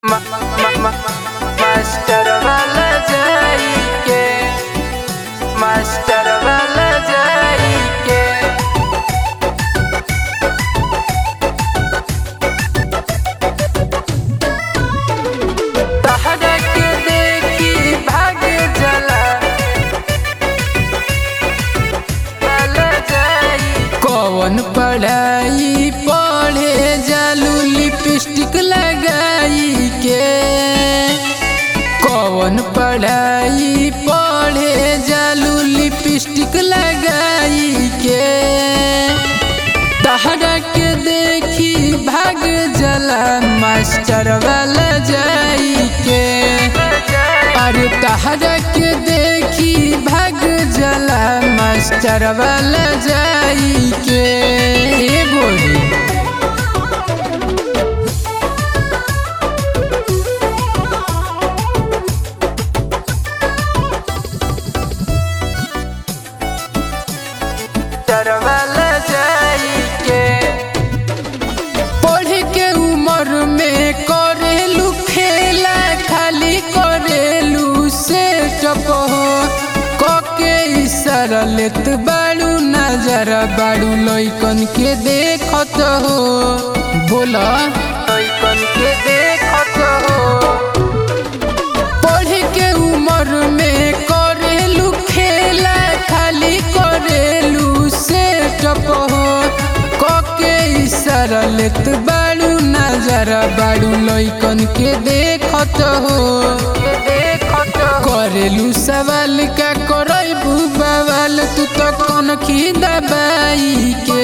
master वाला जाई के मास्टर वाला जाई के तहरा के देखी भाग जला वाला जाई कौन पढ़ाई पढ़े जालू लिपस्टिक लगाई के कौन पढ़ाई पढ़े जालू लिपस्टिक लगाई के तहरा के देखी भाग जला मास्टर वाला जाई के अरे तहरा के देखी भाग जला मास्टर वाला जाई के ए गोरी मास्टर वाला जाई के पढ़े के उम्र में करेलू खेला खाली करेलू से टप हो कके इशारा लेत बाड़ू नजर बाड़ू लइकन के देखत हो बोला लइकन के देखत हो पढ़े के उम्र में करेलू खेला खाली करेलू से टप हो कके इशारा लेत बाड़ू नजर बाड़ू लइकन के देखत हो के देखत हो करेलू सवाल का करबू बवाल तू तो कौन की दबाई के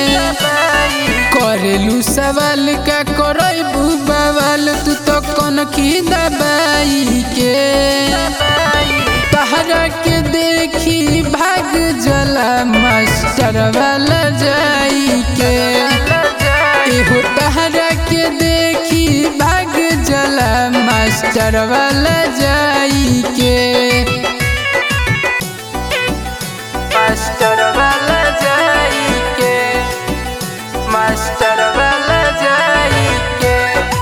करेलू सवाल का करबू बवाल तू तो कौन की दबाई के तहरा के देखी भाग जला मास्टर वाला जाई के एहो तहरा के देखी भाग जला मास्टर वाला जाई के मास्टर वाला जाई के मास्टर वाला जाई के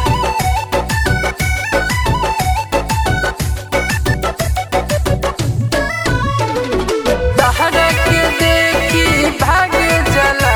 तहरा के देखी भाग जला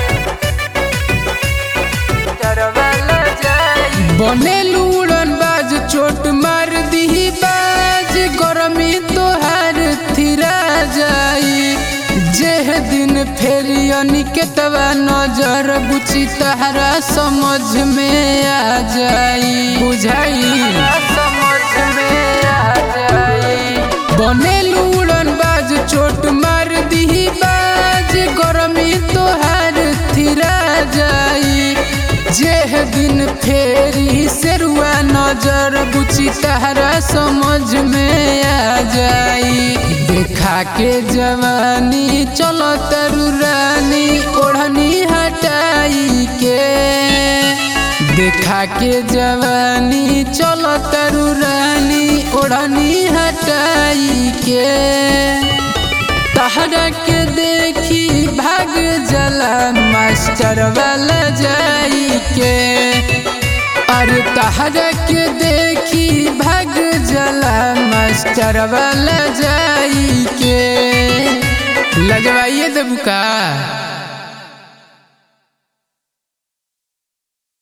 मास्टर वाला जाई बनेलू उड़न बाज चोट मार दी बाज गरमी तोहार थिरा जाई जेह दिन फेरी अनिकेतवा नजर बुची तहरा समझ में आ जाई बुझाई समझ में आ जाई बनेलू उड़न बाज चोट मार दी बाज गरमी तोहार थिरा जाई जेह दिन फेरी सेरुआ नजर बुची तहरा समझ में आ जाई देखा के जवानी चलो तरु रानी ओढ़नी हटाई के देखा के जवानी चलो तरु रानी ओढ़नी हटाई के तहरा के देखी भाग जला मास्टर वाला जाई के अरे तहरा के देखी भाग जला मास्टर वाला जाई के लजवाइए देबू का